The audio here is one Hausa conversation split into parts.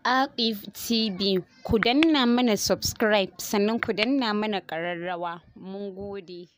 Aqif TV ku danna mana subscribe sannan ku danna mana ƙararrawa mun gode.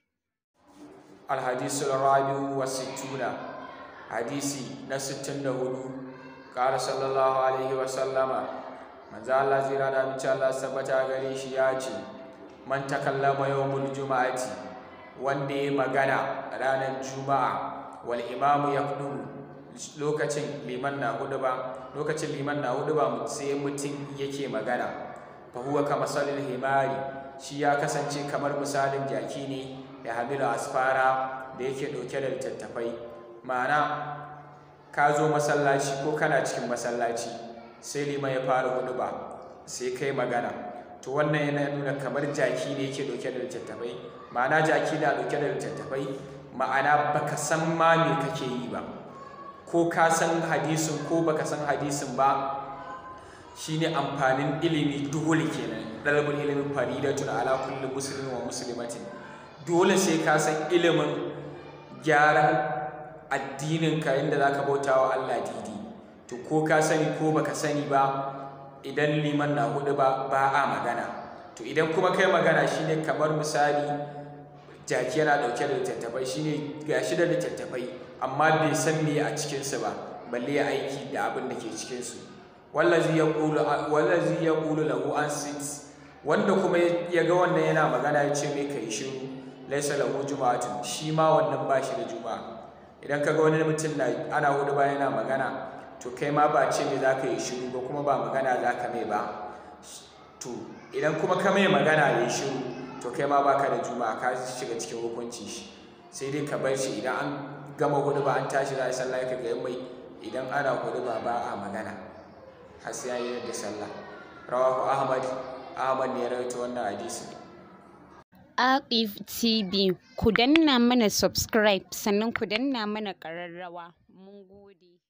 الحديث الرابع والستون حديثي نستن هدو قال صلى الله عليه وسلم من ذا الله زيرا دا من الله سبتا غريش ياتي من تكلم يوم الجمعة وندي مغانا رانا الجمعة والإمام يقدم lokacin liman na hudu ba lokacin liman na hudu ba sai mutum yake magana fa huwa kama salil himari shi ya kasance kamar misalin jaki ne da hamilu asfara da yake ɗauke da littattafai ma'ana ka zo masallaci ko kana cikin masallaci sai liman ya fara hudu ba sai kai magana to wannan yana nuna kamar jaki ne yake ɗauke da littattafai ma'ana jaki na ɗauke da littattafai ma'ana baka san ma me kake yi ba ko ka san hadisin ko baka san hadisin ba shine amfanin ilimi dole kenan dalibul ilimin faridatun ala kulli muslimin wa muslimatin dole sai ka san ilimin gyaran addinin ka inda zaka bauta wa Allah didi to ko ka sani ko baka sani ba idan liman na hudu ba ba a magana to idan kuma kai magana shine kamar misali jaki yana dauke da littattafai shine gashi da littattafai amma bai san me a cikinsu ba balle ya aiki da abin da ke cikinsu wallazi ya ƙulu lahu an sit wanda kuma ya ga wannan yana magana ya ce mai kai shiru laisa lahu juma'atun shi ma wannan ba shi da juma'a idan ka ga wani mutum na ana hudu ba yana magana to kai ma ba ce me za ka yi shiru ba kuma ba magana za ka mai ba to idan kuma ka mai magana ya yi shiru to kai ma baka da juma'a ka shiga cikin hukunci shi sai dai ka bar shi idan an gama hudu ba an tashi za a yi sallah ka ga mai idan ana hudu ba ba a magana har sai an yi da sallah rawahu ahmad ahmad ne ya rawaito wannan hadisi Aqif TV ku danna mana subscribe sannan ku danna mana ƙararrawa mun gode.